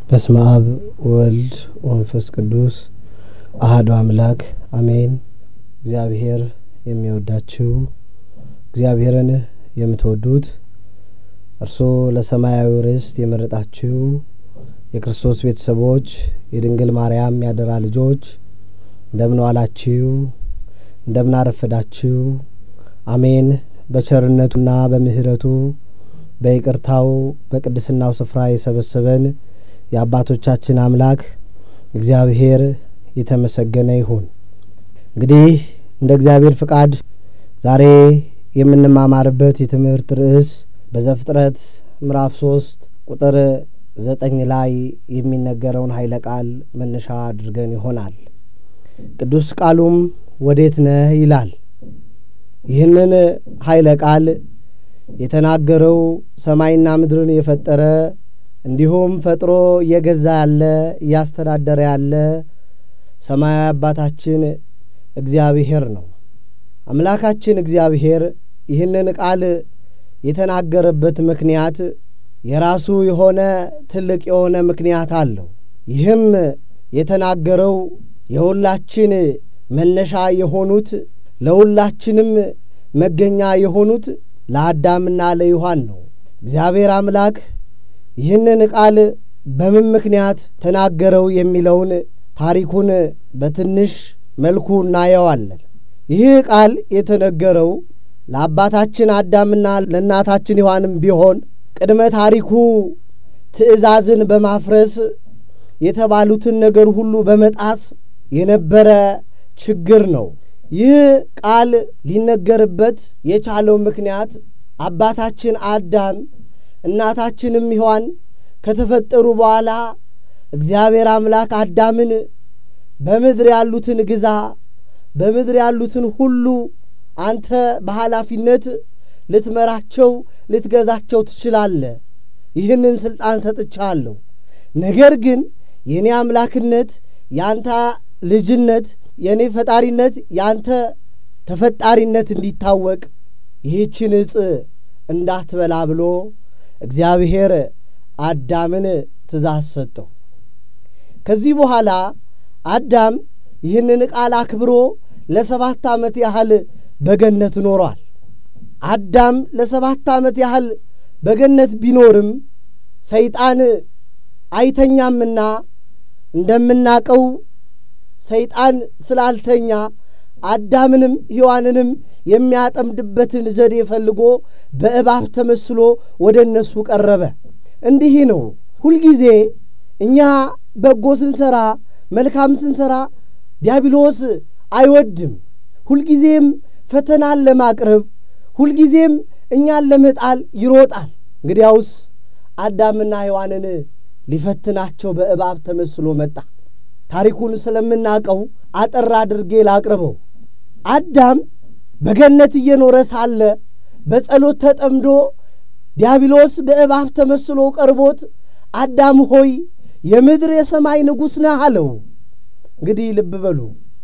በስመ አብ ወልድ ወንፈስ ቅዱስ አህዱ አምላክ አሜን። እግዚአብሔር የሚወዳችሁ እግዚአብሔርን የምትወዱት እርሶ ለሰማያዊ ርስት የመረጣችሁ የክርስቶስ ቤተሰቦች የድንግል ማርያም ያደራ ልጆች እንደምን ዋላችሁ? እንደምን አረፈዳችሁ? አሜን። በቸርነቱና በምሕረቱ በይቅርታው በቅድስናው ስፍራ የሰበሰበን የአባቶቻችን አምላክ እግዚአብሔር የተመሰገነ ይሁን። እንግዲህ እንደ እግዚአብሔር ፍቃድ ዛሬ የምንማማርበት የትምህርት ርዕስ በዘፍጥረት ምዕራፍ ሶስት ቁጥር ዘጠኝ ላይ የሚነገረውን ኃይለ ቃል መነሻ አድርገን ይሆናል። ቅዱስ ቃሉም ወዴት ነህ ይላል። ይህንን ኃይለ ቃል የተናገረው ሰማይና ምድርን የፈጠረ እንዲሁም ፈጥሮ እየገዛ ያለ እያስተዳደረ ያለ ሰማያዊ አባታችን እግዚአብሔር ነው። አምላካችን እግዚአብሔር ይህንን ቃል የተናገረበት ምክንያት የራሱ የሆነ ትልቅ የሆነ ምክንያት አለው። ይህም የተናገረው የሁላችን መነሻ የሆኑት ለሁላችንም መገኛ የሆኑት ለአዳምና ለዮሐን ነው። እግዚአብሔር አምላክ ይህንን ቃል በምን ምክንያት ተናገረው የሚለውን ታሪኩን በትንሽ መልኩ እናየዋለን። ይህ ቃል የተነገረው ለአባታችን አዳምና ለእናታችን ዮሐንም ቢሆን ቅድመ ታሪኩ ትእዛዝን በማፍረስ የተባሉትን ነገር ሁሉ በመጣስ የነበረ ችግር ነው። ይህ ቃል ሊነገርበት የቻለው ምክንያት አባታችን አዳም እናታችንም ሔዋን ከተፈጠሩ በኋላ እግዚአብሔር አምላክ አዳምን በምድር ያሉትን ግዛ፣ በምድር ያሉትን ሁሉ አንተ በኃላፊነት ልትመራቸው ልትገዛቸው ትችላለህ፣ ይህንን ሥልጣን ሰጥቻለሁ። ነገር ግን የእኔ አምላክነት የአንተ ልጅነት የእኔ ፈጣሪነት የአንተ ተፈጣሪነት እንዲታወቅ ይህችን ዕፅ እንዳትበላ ብሎ እግዚአብሔር አዳምን ትእዛዝ ሰጠው። ከዚህ በኋላ አዳም ይህንን ቃል አክብሮ ለሰባት ዓመት ያህል በገነት ኖሯል። አዳም ለሰባት ዓመት ያህል በገነት ቢኖርም ሰይጣን አይተኛምና እንደምናቀው ሰይጣን ስላልተኛ አዳምንም ሔዋንንም የሚያጠምድበትን ዘዴ ፈልጎ በእባብ ተመስሎ ወደ እነሱ ቀረበ። እንዲህ ነው ሁልጊዜ እኛ በጎ ስንሰራ፣ መልካም ስንሰራ ዲያብሎስ አይወድም። ሁልጊዜም ፈተናን ለማቅረብ ሁልጊዜም እኛን ለመጣል ይሮጣል። እንግዲያውስ አዳምና ሔዋንን ሊፈትናቸው በእባብ ተመስሎ መጣ። ታሪኩን ስለምናውቀው አጠር አድርጌ ላቅርበው። አዳም በገነት እየኖረ ሳለ በጸሎት ተጠምዶ ዲያብሎስ በእባብ ተመስሎ ቀርቦት አዳም ሆይ የምድር የሰማይ ንጉሥ ነህ አለው። እንግዲህ ልብ በሉ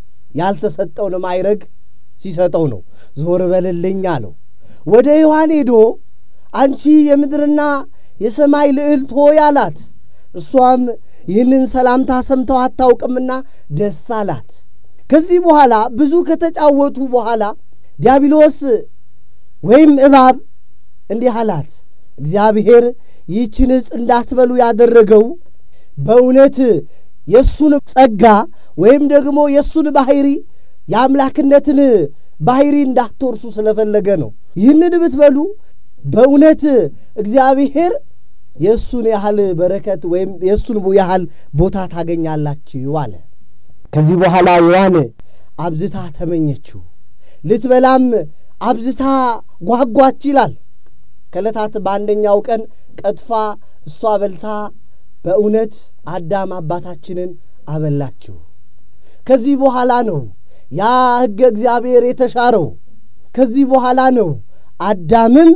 ያልተሰጠውን ማይረግ ሲሰጠው ነው። ዞር በልልኝ አለው። ወደ ሔዋን ሄዶ አንቺ የምድርና የሰማይ ልዕልት ሆይ አላት። እሷም ይህንን ሰላምታ ሰምተው አታውቅምና ደስ አላት። ከዚህ በኋላ ብዙ ከተጫወቱ በኋላ ዲያብሎስ ወይም እባብ እንዲህ አላት፣ እግዚአብሔር ይህችን ዕፅ እንዳትበሉ ያደረገው በእውነት የእሱን ጸጋ ወይም ደግሞ የእሱን ባሕሪ የአምላክነትን ባሕሪ እንዳትወርሱ ስለፈለገ ነው። ይህንን ብትበሉ በእውነት እግዚአብሔር የእሱን ያህል በረከት ወይም የእሱን ያህል ቦታ ታገኛላችሁ አለ። ከዚህ በኋላ ሔዋን አብዝታ ተመኘችው፣ ልትበላም አብዝታ ጓጓች ይላል። ከዕለታት በአንደኛው ቀን ቀጥፋ እሷ በልታ በእውነት አዳም አባታችንን አበላችሁ። ከዚህ በኋላ ነው ያ ሕገ እግዚአብሔር የተሻረው። ከዚህ በኋላ ነው አዳምም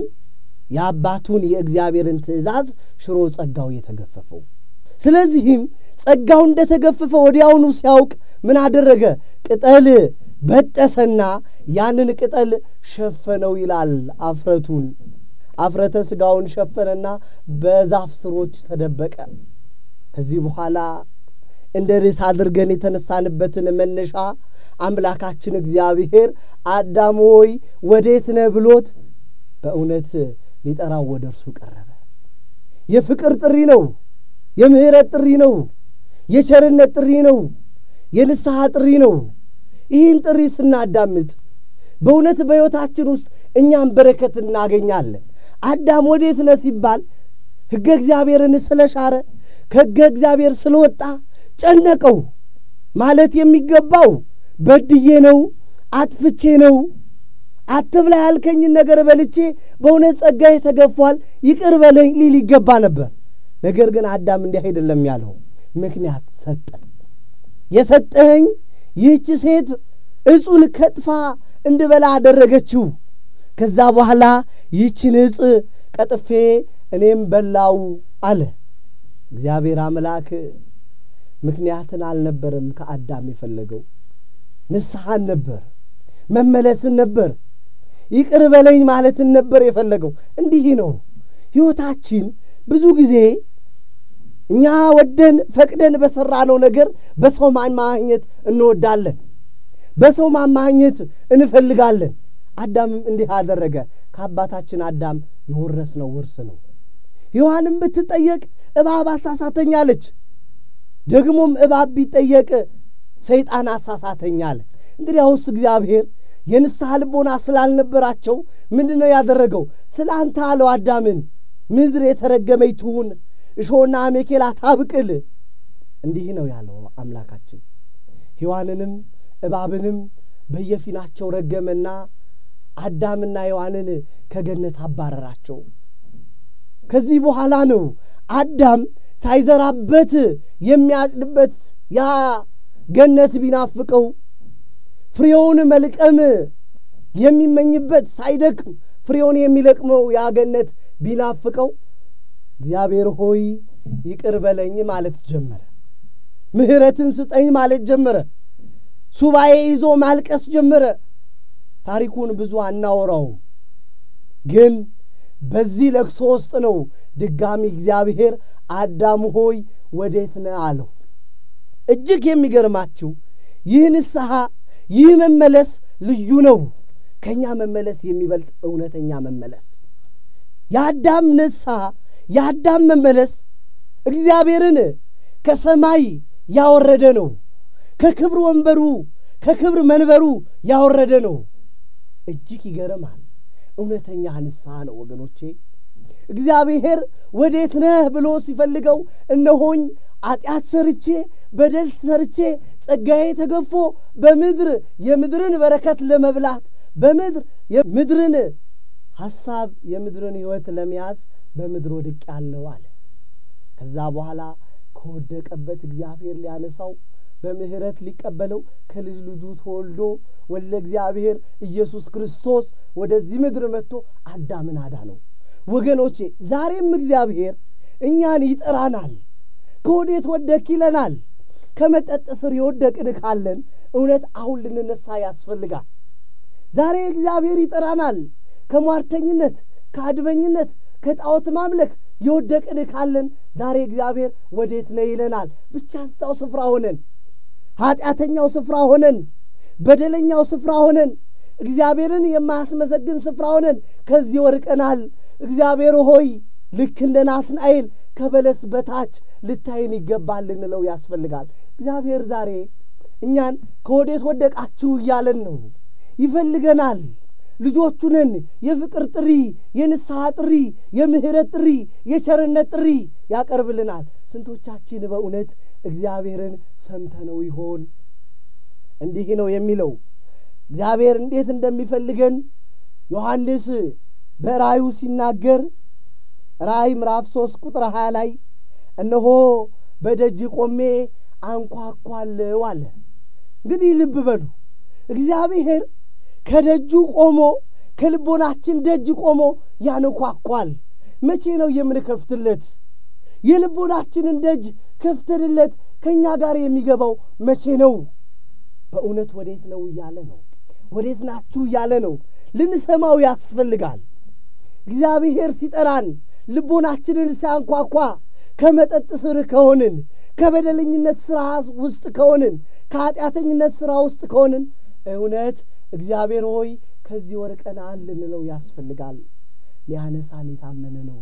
የአባቱን የእግዚአብሔርን ትእዛዝ ሽሮ ጸጋው የተገፈፈው። ስለዚህም ጸጋው እንደተገፈፈ ወዲያውኑ ሲያውቅ ምን አደረገ? ቅጠል በጠሰና ያንን ቅጠል ሸፈነው ይላል። አፍረቱን አፍረተ ሥጋውን ሸፈነና በዛፍ ስሮች ተደበቀ። ከዚህ በኋላ እንደ ርዕስ አድርገን የተነሳንበትን መነሻ አምላካችን እግዚአብሔር አዳም ሆይ ወዴት ነህ ብሎት በእውነት ሊጠራው ወደ እርሱ ቀረበ። የፍቅር ጥሪ ነው። የምሕረት ጥሪ ነው። የቸርነት ጥሪ ነው። የንስሐ ጥሪ ነው። ይህን ጥሪ ስናዳምጥ በእውነት በሕይወታችን ውስጥ እኛም በረከት እናገኛለን። አዳም ወዴት ነህ ሲባል ሕገ እግዚአብሔርን ስለሻረ ከሕገ እግዚአብሔር ስለወጣ ጨነቀው። ማለት የሚገባው በድዬ ነው፣ አጥፍቼ ነው፣ አትብላ ያልከኝን ነገር በልቼ በእውነት ጸጋዬ ተገፏል፣ ይቅር በለኝ ሊል ይገባ ነበር። ነገር ግን አዳም እንዲህ አይደለም ያለው፣ ምክንያት ሰጠ። የሰጠኸኝ ይህች ሴት እጹን ከጥፋ እንድበላ አደረገችው። ከዛ በኋላ ይህችን እጽ ቀጥፌ እኔም በላው አለ። እግዚአብሔር አምላክ ምክንያትን አልነበረም ከአዳም የፈለገው፣ ንስሐን ነበር፣ መመለስን ነበር፣ ይቅር በለኝ ማለትን ነበር የፈለገው። እንዲህ ነው ሕይወታችን ብዙ ጊዜ እኛ ወደን ፈቅደን በሠራነው ነገር በሰው ማማኘት እንወዳለን፣ በሰው ማማኘት እንፈልጋለን። አዳምም እንዲህ አደረገ። ከአባታችን አዳም የወረስነው ውርስ ነው። ሔዋንም ብትጠየቅ እባብ አሳሳተኝ አለች። ደግሞም እባብ ቢጠየቅ ሰይጣን አሳሳተኝ አለ። እንግዲያውስ እግዚአብሔር የንስሐ ልቦና ስላልነበራቸው ምንድን ነው ያደረገው? ስለ አንተ አለው አዳምን ምድር የተረገመች ትሁን እሾህና አሜኬላ ታብቅል። እንዲህ ነው ያለው አምላካችን። ሔዋንንም እባብንም በየፊናቸው ረገመና አዳምና ሔዋንን ከገነት አባረራቸው። ከዚህ በኋላ ነው አዳም ሳይዘራበት የሚያጭድበት ያ ገነት ቢናፍቀው ፍሬውን መልቀም የሚመኝበት ሳይደክም ፍሬውን የሚለቅመው ያ ገነት ቢናፍቀው እግዚአብሔር ሆይ ይቅር በለኝ ማለት ጀመረ። ምሕረትን ስጠኝ ማለት ጀመረ። ሱባኤ ይዞ ማልቀስ ጀመረ። ታሪኩን ብዙ አናወራውም፣ ግን በዚህ ለቅሶ ውስጥ ነው ድጋሚ እግዚአብሔር አዳም ሆይ ወዴት ነህ አለው። እጅግ የሚገርማችሁ ይህ ንስሐ ይህ መመለስ ልዩ ነው። ከእኛ መመለስ የሚበልጥ እውነተኛ መመለስ የአዳም ንስሐ የአዳም መመለስ እግዚአብሔርን ከሰማይ ያወረደ ነው። ከክብር ወንበሩ ከክብር መንበሩ ያወረደ ነው። እጅግ ይገርማል። እውነተኛ ንስሐ ነው ወገኖቼ። እግዚአብሔር ወዴት ነህ ብሎ ሲፈልገው እነሆኝ ኃጢአት ሰርቼ በደል ሰርቼ ጸጋዬ ተገፎ በምድር የምድርን በረከት ለመብላት በምድር የምድርን ሐሳብ የምድርን ሕይወት ለመያዝ በምድር ወድቅ ያለው አለ። ከዛ በኋላ ከወደቀበት እግዚአብሔር ሊያነሳው በምሕረት ሊቀበለው ከልጅ ልጁ ተወልዶ ወለ እግዚአብሔር ኢየሱስ ክርስቶስ ወደዚህ ምድር መጥቶ አዳምን አዳነው። ወገኖቼ ዛሬም እግዚአብሔር እኛን ይጠራናል። ከወዴት ወደክ ይለናል። ከመጠጥ ስር የወደቅን ካለን እውነት አሁን ልንነሳ ያስፈልጋል። ዛሬ እግዚአብሔር ይጠራናል። ከሟርተኝነት፣ ከአድበኝነት፣ ከጣዖት ማምለክ የወደቅን ካለን ዛሬ እግዚአብሔር ወዴት ነህ ይለናል። ብቻ እዛው ስፍራ ሆነን ኀጢአተኛው ስፍራ ሆነን በደለኛው ስፍራ ሆነን እግዚአብሔርን የማያስመሰግን ስፍራ ሆነን ከዚህ ወርቀናል። እግዚአብሔር ሆይ ልክ እንደ ናትናኤል ከበለስ በታች ልታይን ይገባል ልንለው ያስፈልጋል። እግዚአብሔር ዛሬ እኛን ከወዴት ወደቃችሁ እያለን ነው። ይፈልገናል። ልጆቹ ነን። የፍቅር ጥሪ፣ የንስሐ ጥሪ፣ የምህረት ጥሪ፣ የቸርነት ጥሪ ያቀርብልናል። ስንቶቻችን በእውነት እግዚአብሔርን ሰምተነው ይሆን? እንዲህ ነው የሚለው እግዚአብሔር እንዴት እንደሚፈልገን ዮሐንስ በራእዩ ሲናገር ራእይ ምዕራፍ ሦስት ቁጥር ሀያ ላይ እነሆ በደጅ ቆሜ አንኳኳለው አለ። እንግዲህ ልብ በሉ እግዚአብሔር ከደጁ ቆሞ ከልቦናችን ደጅ ቆሞ ያንኳኳል። መቼ ነው የምንከፍትለት? የልቦናችንን ደጅ ከፍተንለት ከእኛ ጋር የሚገባው መቼ ነው? በእውነት ወዴት ነው እያለ ነው። ወዴት ናችሁ እያለ ነው። ልንሰማው ያስፈልጋል። እግዚአብሔር ሲጠራን ልቦናችንን ሲያንኳኳ ከመጠጥ ስር ከሆንን ከበደለኝነት ሥራ ውስጥ ከሆንን ከኃጢአተኝነት ሥራ ውስጥ ከሆንን እውነት እግዚአብሔር ሆይ ከዚህ ወርቀናል ልንለው ያስፈልጋል። ሊያነሳን የታመነ ነው።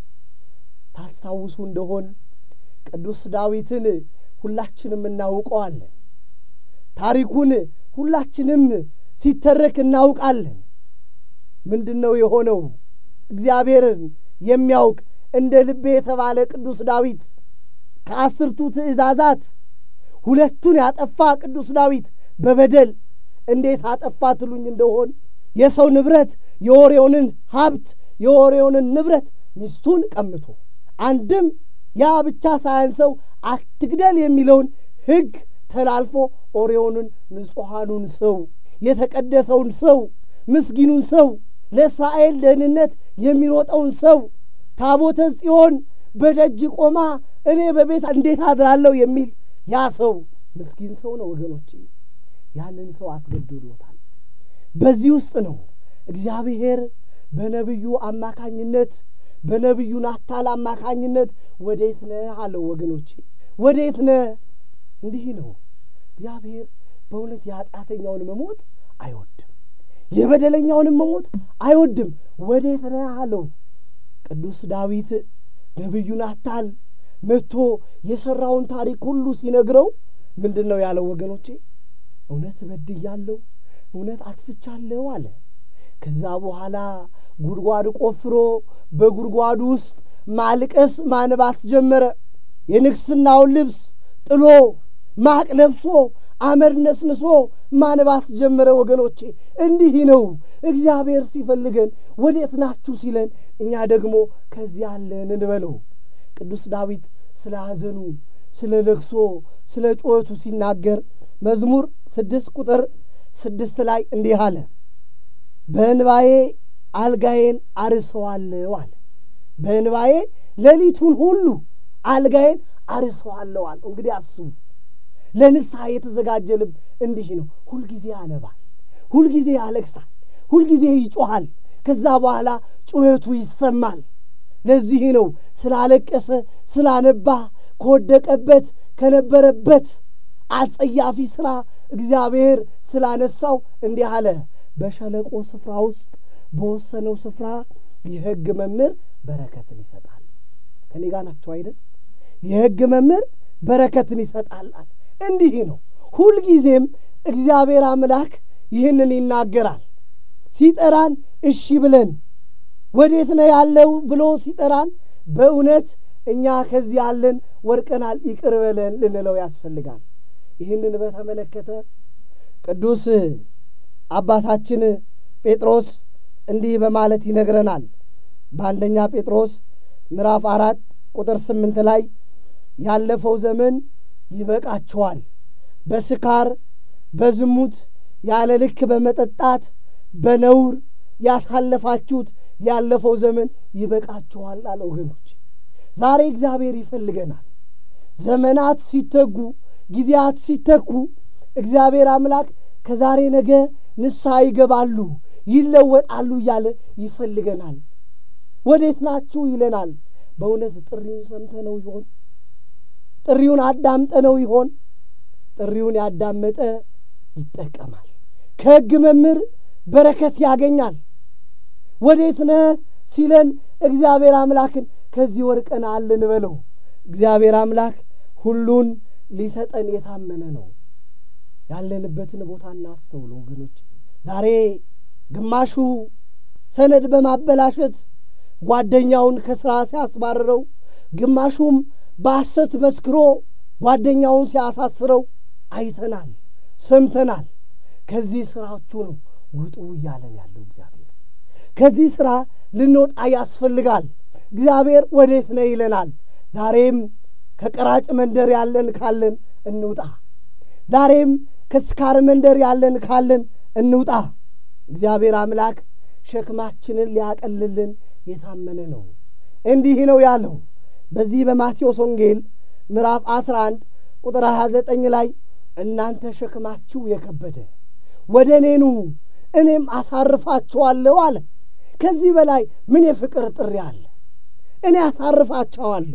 ታስታውሱ እንደሆን ቅዱስ ዳዊትን ሁላችንም እናውቀዋለን። ታሪኩን ሁላችንም ሲተረክ እናውቃለን። ምንድን ነው የሆነው? እግዚአብሔርን የሚያውቅ እንደ ልቤ የተባለ ቅዱስ ዳዊት ከአስርቱ ትእዛዛት ሁለቱን ያጠፋ ቅዱስ ዳዊት በበደል እንዴት አጠፋ ትሉኝ እንደሆን የሰው ንብረት የወሬውንን ሀብት የወሬውንን ንብረት ሚስቱን ቀምቶ አንድም ያ ብቻ ሳያንሰው አትግደል የሚለውን ሕግ ተላልፎ ኦሪዮንን ንጹሐኑን ሰው የተቀደሰውን ሰው ምስኪኑን ሰው ለእስራኤል ደህንነት የሚሮጠውን ሰው ታቦተ ጽዮን በደጅ ቆማ እኔ በቤት እንዴት አድራለሁ የሚል ያ ሰው ምስኪን ሰው ነው ወገኖቼ። ያንን ሰው አስገድሎታል። በዚህ ውስጥ ነው እግዚአብሔር በነቢዩ አማካኝነት በነቢዩ ናታል አማካኝነት ወዴት ነህ አለው። ወገኖቼ ወዴት ነህ? እንዲህ ነው እግዚአብሔር በእውነት የኃጢአተኛውን መሞት አይወድም፣ የበደለኛውንም መሞት አይወድም። ወዴት ነህ አለው። ቅዱስ ዳዊት ነቢዩ ናታል መጥቶ የሠራውን ታሪክ ሁሉ ሲነግረው ምንድን ነው ያለው? ወገኖቼ እውነት በድያለሁ፣ እውነት አጥፍቻለሁ አለ። ከዛ በኋላ ጉድጓድ ቆፍሮ በጉድጓዱ ውስጥ ማልቀስ ማንባት ጀመረ። የንግሥናውን ልብስ ጥሎ ማቅ ለብሶ አመድ ነስንሶ ማንባት ጀመረ። ወገኖቼ እንዲህ ነው እግዚአብሔር ሲፈልገን ወዴት ናችሁ ሲለን፣ እኛ ደግሞ ከዚህ አለን እንበለው። ቅዱስ ዳዊት ስለ ሐዘኑ፣ ስለ ለቅሶ፣ ስለ ጩኸቱ ሲናገር መዝሙር ስድስት ቁጥር ስድስት ላይ እንዲህ አለ በእንባዬ አልጋዬን አርሰዋለሁ አለ። በእንባዬ ሌሊቱን ሁሉ አልጋዬን አርሰዋለሁ አለ። እንግዲህ አስቡ፣ ለንስሐ የተዘጋጀ ልብ እንዲህ ነው። ሁልጊዜ ያነባል፣ ሁልጊዜ ያለቅሳል፣ ሁልጊዜ ይጮኻል። ከዛ በኋላ ጩኸቱ ይሰማል። ለዚህ ነው ስላለቀሰ ስላነባ ከወደቀበት ከነበረበት አጸያፊ ሥራ እግዚአብሔር ስላነሳው እንዲህ አለ በሸለቆ ስፍራ ውስጥ በወሰነው ስፍራ የሕግ መምህር በረከትን ይሰጣል። ከኔ ጋር ናቸው አይደል? የሕግ መምህር በረከትን ይሰጣል። እንዲህ ነው ሁልጊዜም እግዚአብሔር አምላክ ይህንን ይናገራል። ሲጠራን እሺ ብለን ወዴት ነው ያለው ብሎ ሲጠራን በእውነት እኛ ከዚህ ያለን ወርቀናል፣ ይቅር በለን ልንለው ያስፈልጋል። ይህንን በተመለከተ ቅዱስ አባታችን ጴጥሮስ እንዲህ በማለት ይነግረናል። በአንደኛ ጴጥሮስ ምዕራፍ አራት ቁጥር ስምንት ላይ ያለፈው ዘመን ይበቃችኋል፣ በስካር በዝሙት ያለ ልክ በመጠጣት በነውር ያሳለፋችሁት ያለፈው ዘመን ይበቃችኋል አለ። ወገኖች ዛሬ እግዚአብሔር ይፈልገናል። ዘመናት ሲተጉ ጊዜያት ሲተኩ እግዚአብሔር አምላክ ከዛሬ ነገ ንስሐ ይገባሉ፣ ይለወጣሉ እያለ ይፈልገናል። ወዴት ናችሁ ይለናል። በእውነት ጥሪውን ሰምተነው ይሆን? ጥሪውን አዳምጠነው ይሆን? ጥሪውን ያዳመጠ ይጠቀማል። ከሕግ መምህር በረከት ያገኛል። ወዴት ነህ ሲለን እግዚአብሔር አምላክን ከዚህ ወርቀናል እንበለው። እግዚአብሔር አምላክ ሁሉን ሊሰጠን የታመነ ነው። ያለንበትን ቦታ እናስተውለ ወገኖች። ዛሬ ግማሹ ሰነድ በማበላሸት ጓደኛውን ከሥራ ሲያስባርረው፣ ግማሹም በሐሰት መስክሮ ጓደኛውን ሲያሳስረው አይተናል፣ ሰምተናል። ከዚህ ሥራችሁ ነው ውጡ እያለን ያለው እግዚአብሔር። ከዚህ ሥራ ልንወጣ ያስፈልጋል። እግዚአብሔር ወዴት ነው ይለናል። ዛሬም ከቀራጭ መንደር ያለን ካለን እንውጣ። ዛሬም ከስካር መንደር ያለን ካለን እንውጣ። እግዚአብሔር አምላክ ሸክማችንን ሊያቀልልን የታመነ ነው። እንዲህ ነው ያለው በዚህ በማቴዎስ ወንጌል ምዕራፍ 11 ቁጥር 29 ላይ እናንተ ሸክማችሁ የከበደ ወደ እኔ ኑ እኔም አሳርፋችኋለሁ አለ። ከዚህ በላይ ምን የፍቅር ጥሪ አለ? እኔ አሳርፋቸዋለሁ።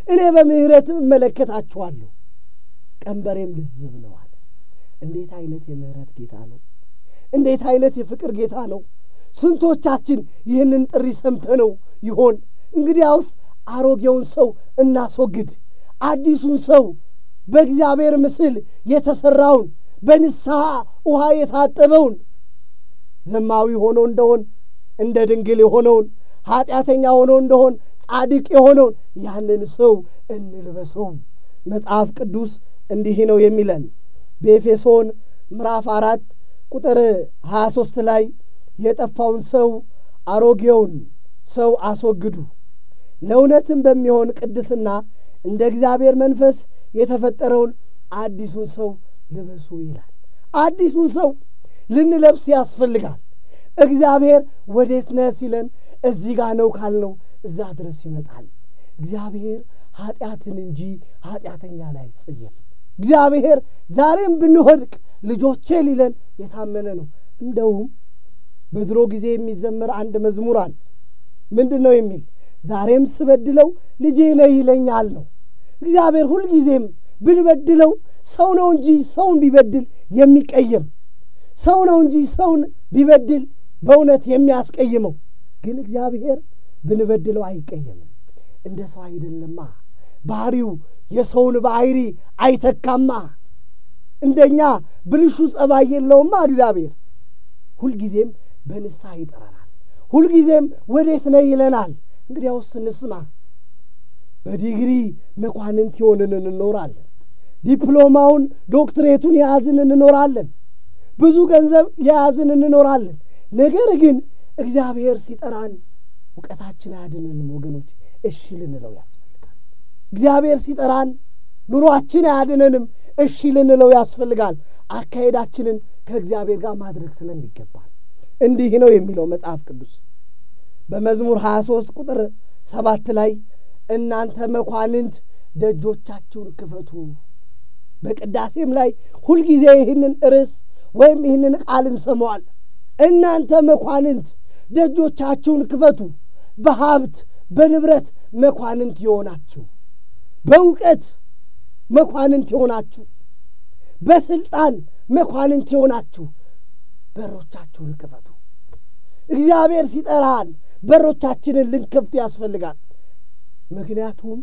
እኔ በምሕረት እመለከታችኋለሁ፣ ቀንበሬም ልዝብ ነው አለ። እንዴት አይነት የምሕረት ጌታ ነው! እንዴት አይነት የፍቅር ጌታ ነው! ስንቶቻችን ይህንን ጥሪ ሰምተነው ይሆን? እንግዲያውስ አሮጌውን ሰው እናስወግድ፣ አዲሱን ሰው በእግዚአብሔር ምስል የተሠራውን በንስሐ ውሃ የታጠበውን ዘማዊ ሆኖ እንደሆን እንደ ድንግል የሆነውን ኀጢአተኛ ሆኖ እንደሆን ጻድቅ የሆነውን ያንን ሰው እንልበሰው። መጽሐፍ ቅዱስ እንዲህ ነው የሚለን በኤፌሶን ምዕራፍ አራት ቁጥር ሀያ ሦስት ላይ የጠፋውን ሰው አሮጌውን ሰው አስወግዱ፣ ለእውነትም በሚሆን ቅድስና እንደ እግዚአብሔር መንፈስ የተፈጠረውን አዲሱን ሰው ልበሱ ይላል። አዲሱን ሰው ልንለብስ ያስፈልጋል። እግዚአብሔር ወዴት ነህ ሲለን እዚህ ጋር ነው ካልነው እዛ ድረስ ይመጣል። እግዚአብሔር ኀጢአትን እንጂ ኀጢአተኛን አይጸየፍም። እግዚአብሔር ዛሬም ብንወድቅ ልጆቼ ሊለን የታመነ ነው። እንደውም በድሮ ጊዜ የሚዘመር አንድ መዝሙር አለ። ምንድን ነው የሚል ዛሬም ስበድለው ልጄ ነህ ይለኛል ነው። እግዚአብሔር ሁልጊዜም ብንበድለው ሰው ነው እንጂ ሰውን ቢበድል የሚቀየም ሰው ነው እንጂ ሰውን ቢበድል በእውነት የሚያስቀይመው ግን እግዚአብሔር ብንበድለው አይቀየምም። እንደ ሰው አይደለማ። ባህሪው የሰውን ባህሪ አይተካማ። እንደኛ ብልሹ ጸባይ የለውማ። እግዚአብሔር ሁልጊዜም በንስሐ ይጠራናል። ሁልጊዜም ወዴት ነህ ይለናል። እንግዲያውስ እንስማ። በዲግሪ መኳንንት የሆንን እንኖራለን። ዲፕሎማውን ዶክትሬቱን የያዝን እንኖራለን። ብዙ ገንዘብ የያዝን እንኖራለን። ነገር ግን እግዚአብሔር ሲጠራን እውቀታችን አያድነንም ወገኖች፣ እሺ ልንለው ያስፈልጋል። እግዚአብሔር ሲጠራን ኑሯችን አያድነንም፣ እሺ ልንለው ያስፈልጋል። አካሄዳችንን ከእግዚአብሔር ጋር ማድረግ ስለሚገባል እንዲህ ነው የሚለው መጽሐፍ ቅዱስ በመዝሙር 23 ቁጥር ሰባት ላይ እናንተ መኳንንት ደጆቻችሁን ክፈቱ። በቅዳሴም ላይ ሁልጊዜ ይህንን ርዕስ ወይም ይህንን ቃል እንሰማዋለን። እናንተ መኳንንት ደጆቻችሁን ክፈቱ፣ በሀብት በንብረት መኳንንት የሆናችሁ፣ በእውቀት መኳንንት የሆናችሁ፣ በስልጣን መኳንንት የሆናችሁ በሮቻችሁን ክፈቱ። እግዚአብሔር ሲጠራን በሮቻችንን ልንከፍት ያስፈልጋል። ምክንያቱም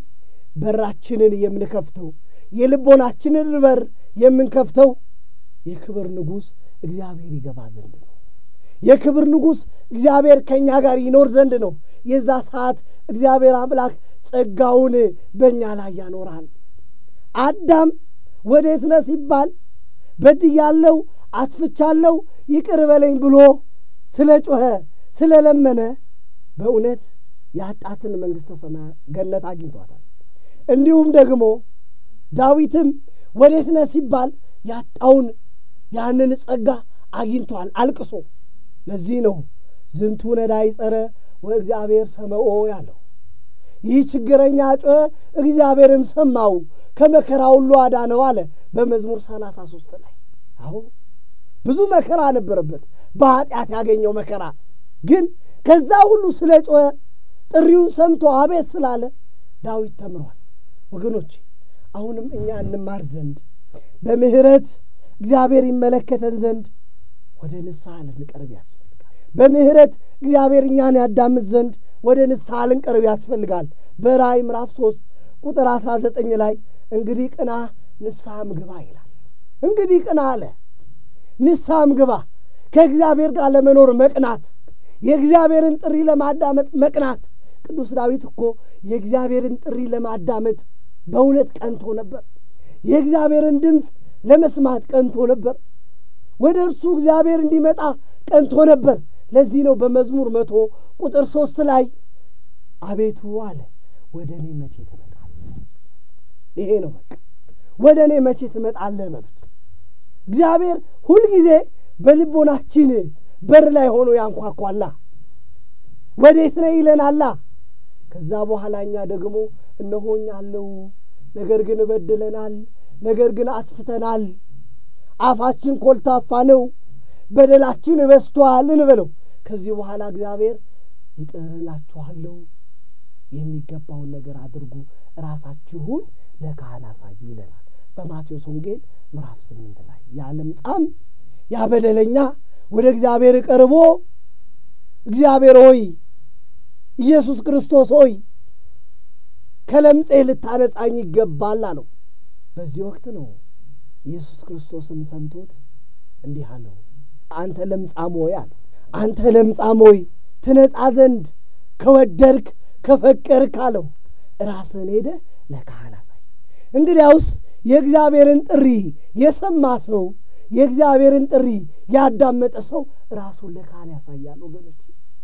በራችንን የምንከፍተው የልቦናችንን በር የምንከፍተው የክብር ንጉሥ እግዚአብሔር ይገባ ዘንድ ነው። የክብር ንጉሥ እግዚአብሔር ከእኛ ጋር ይኖር ዘንድ ነው። የዛ ሰዓት እግዚአብሔር አምላክ ጸጋውን በእኛ ላይ ያኖራል። አዳም ወዴት ነህ ሲባል በድያለሁ፣ አጥፍቻለሁ፣ ይቅር በለኝ ብሎ ስለ ጮኸ ስለ ለመነ በእውነት ያጣትን መንግሥተ ሰማያት ገነት አግኝቷታል። እንዲሁም ደግሞ ዳዊትም ወዴት ነህ ሲባል ያጣውን ያንን ጸጋ አግኝቷል አልቅሶ። ለዚህ ነው ዝንቱ ነዳይ ጸረ ወእግዚአብሔር ሰመኦ ያለው። ይህ ችግረኛ ጮኸ፣ እግዚአብሔርም ሰማው፣ ከመከራ ሁሉ አዳነው አለ በመዝሙር ሰላሳ ሦስት ላይ አሁ ብዙ መከራ ነበረበት፣ በኀጢአት ያገኘው መከራ ግን ከዛ ሁሉ ስለ ጮኸ ጥሪውን ሰምቶ አቤት ስላለ ዳዊት ተምሯል። ወገኖች አሁንም እኛ እንማር ዘንድ በምሕረት እግዚአብሔር ይመለከተን ዘንድ ወደ ንስሐ ልንቀርብ ያስፈልጋል። በምሕረት እግዚአብሔር እኛን ያዳምጥ ዘንድ ወደ ንስሐ ልንቀርብ ያስፈልጋል። በራእይ ምዕራፍ ሦስት ቁጥር አስራ ዘጠኝ ላይ እንግዲህ ቅና ንስሐም ግባ ይላል። እንግዲህ ቅና አለ፣ ንስሐም ግባ። ከእግዚአብሔር ጋር ለመኖር መቅናት፣ የእግዚአብሔርን ጥሪ ለማዳመጥ መቅናት። ቅዱስ ዳዊት እኮ የእግዚአብሔርን ጥሪ ለማዳመጥ በእውነት ቀንቶ ነበር። የእግዚአብሔርን ድምፅ ለመስማት ቀንቶ ነበር። ወደ እርሱ እግዚአብሔር እንዲመጣ ቀንቶ ነበር። ለዚህ ነው በመዝሙር መቶ ቁጥር ሦስት ላይ አቤቱ አለ ወደ እኔ መቼ ትመጣለህ? ይሄ ነው በቃ ወደ እኔ መቼ ትመጣለህ በሉት። እግዚአብሔር ሁልጊዜ በልቦናችን በር ላይ ሆኖ ያንኳኳላ። ወዴት ነህ ይለናላ። ከዛ በኋላ እኛ ደግሞ እነሆኝ አለው፣ ነገር ግን እበድለናል፣ ነገር ግን አጥፍተናል፣ አፋችን ኮልታፋ ነው፣ በደላችን በዝቷል እንበለው። ከዚህ በኋላ እግዚአብሔር ይቅር እላችኋለሁ፣ የሚገባውን ነገር አድርጉ፣ ራሳችሁን ለካህን አሳዩ ይለናል በማቴዎስ ወንጌል ምዕራፍ ስምንት ላይ ያ ለምጻም ያ በደለኛ ወደ እግዚአብሔር ቀርቦ እግዚአብሔር ሆይ ኢየሱስ ክርስቶስ ሆይ ከለምጼ ልታነጻኝ ይገባል አለው። በዚህ ወቅት ነው ኢየሱስ ክርስቶስም ሰምቶት እንዲህ አለው፣ አንተ ለምጻም ሆይ አለው፣ አንተ ለምጻም ሆይ ትነጻ ዘንድ ከወደድክ ከፈቀድክ አለው፣ ራስህን ሄደህ ለካህን አሳይ። እንግዲያውስ የእግዚአብሔርን ጥሪ የሰማ ሰው የእግዚአብሔርን ጥሪ ያዳመጠ ሰው ራሱን ለካህን ያሳያል። ወገኖች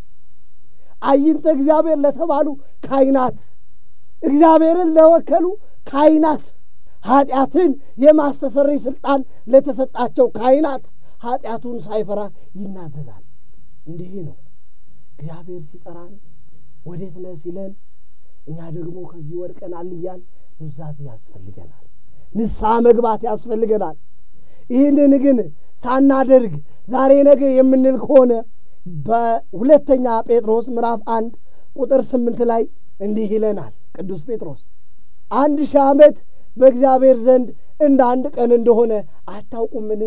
አይንተ እግዚአብሔር ለተባሉ ካህናት እግዚአብሔርን ለወከሉ ካህናት ኃጢአትን የማስተሰረይ ስልጣን ለተሰጣቸው ካህናት ኃጢአቱን ሳይፈራ ይናዘዛል። እንዲህ ነው እግዚአብሔር ሲጠራን ወዴት ነህ ሲለን፣ እኛ ደግሞ ከዚህ ወድቀናል እያል ኑዛዜ ያስፈልገናል። ንስሐ መግባት ያስፈልገናል። ይህንን ግን ሳናደርግ ዛሬ ነገ የምንል ከሆነ በሁለተኛ ጴጥሮስ ምዕራፍ አንድ ቁጥር ስምንት ላይ እንዲህ ይለናል ቅዱስ ጴጥሮስ አንድ ሺህ ዓመት በእግዚአብሔር ዘንድ እንደ አንድ ቀን እንደሆነ አታውቁምን?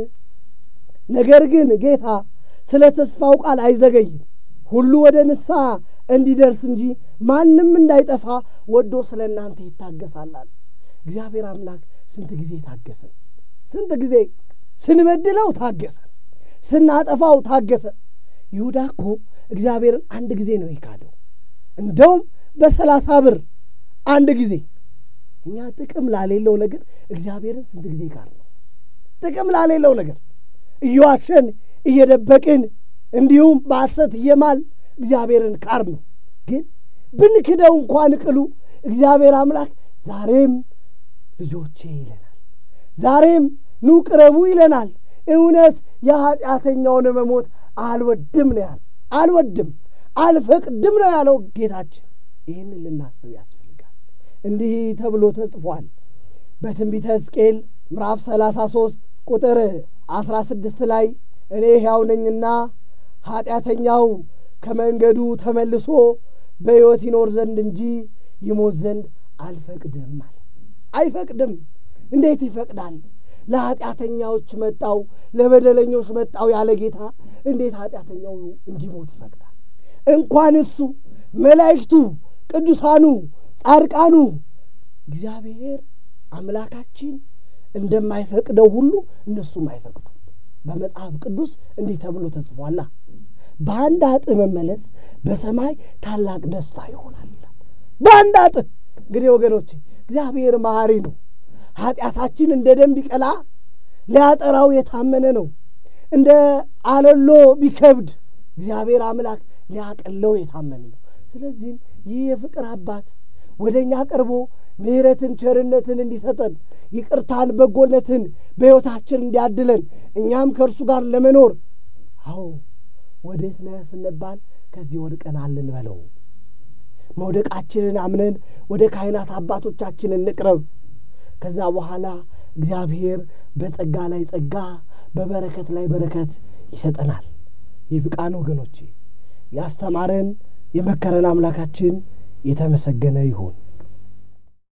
ነገር ግን ጌታ ስለ ተስፋው ቃል አይዘገይም፣ ሁሉ ወደ ንስሐ እንዲደርስ እንጂ ማንም እንዳይጠፋ ወዶ ስለ እናንተ ይታገሳላል። እግዚአብሔር አምላክ ስንት ጊዜ ታገሰን? ስንት ጊዜ ስንበድለው ታገሰን፣ ስናጠፋው ታገሰን። ይሁዳ እኮ እግዚአብሔርን አንድ ጊዜ ነው የካደው፣ እንደውም በሰላሳ ብር አንድ ጊዜ። እኛ ጥቅም ላሌለው ነገር እግዚአብሔርን ስንት ጊዜ ካር ነው? ጥቅም ላሌለው ነገር እየዋሸን እየደበቅን እንዲሁም በሐሰት እየማል እግዚአብሔርን ካር ነው። ግን ብንክደው እንኳን ቅሉ እግዚአብሔር አምላክ ዛሬም ልጆቼ ይለናል። ዛሬም ኑ ቅረቡ ይለናል። እውነት የኀጢአተኛውን መሞት አልወድም ነው ያለው። አልወድም አልፈቅድም ነው ያለው ጌታችን። ይህንን ልናስብ ያስፈልጋል። እንዲህ ተብሎ ተጽፏል በትንቢተ ሕዝቅኤል ምዕራፍ ሰላሳ ሦስት ቁጥር አስራ ስድስት ላይ እኔ ሕያው ነኝና ኀጢአተኛው ከመንገዱ ተመልሶ በሕይወት ይኖር ዘንድ እንጂ ይሞት ዘንድ አልፈቅድም አለ። አይፈቅድም። እንዴት ይፈቅዳል? ለኀጢአተኛዎች መጣው ለበደለኞች መጣው ያለ ጌታ እንዴት ኀጢአተኛው እንዲሞት ይፈቅዳል? እንኳን እሱ መላእክቱ፣ ቅዱሳኑ፣ ጻድቃኑ እግዚአብሔር አምላካችን እንደማይፈቅደው ሁሉ እነሱም አይፈቅዱ። በመጽሐፍ ቅዱስ እንዲህ ተብሎ ተጽፏላ በአንድ አጥ መመለስ በሰማይ ታላቅ ደስታ ይሆናል ይላል። በአንድ አጥ እንግዲህ ወገኖቼ እግዚአብሔር መሐሪ ነው። ኀጢአታችን እንደ ደም ቢቀላ ሊያጠራው የታመነ ነው። እንደ አለሎ ቢከብድ እግዚአብሔር አምላክ ሊያቀለው የታመነ ነው። ስለዚህም ይህ የፍቅር አባት ወደ እኛ ቀርቦ ምሕረትን፣ ቸርነትን እንዲሰጠን ይቅርታን፣ በጎነትን በሕይወታችን እንዲያድለን እኛም ከእርሱ ጋር ለመኖር አዎ ወዴት ነህ ስንባል ከዚህ ወድቀናል እንበለው። መውደቃችንን አምነን ወደ ካህናት አባቶቻችን እንቅረብ። ከዛ በኋላ እግዚአብሔር በጸጋ ላይ ጸጋ በበረከት ላይ በረከት ይሰጠናል። ይብቃን ወገኖቼ። ያስተማረን የመከረን አምላካችን የተመሰገነ ይሁን።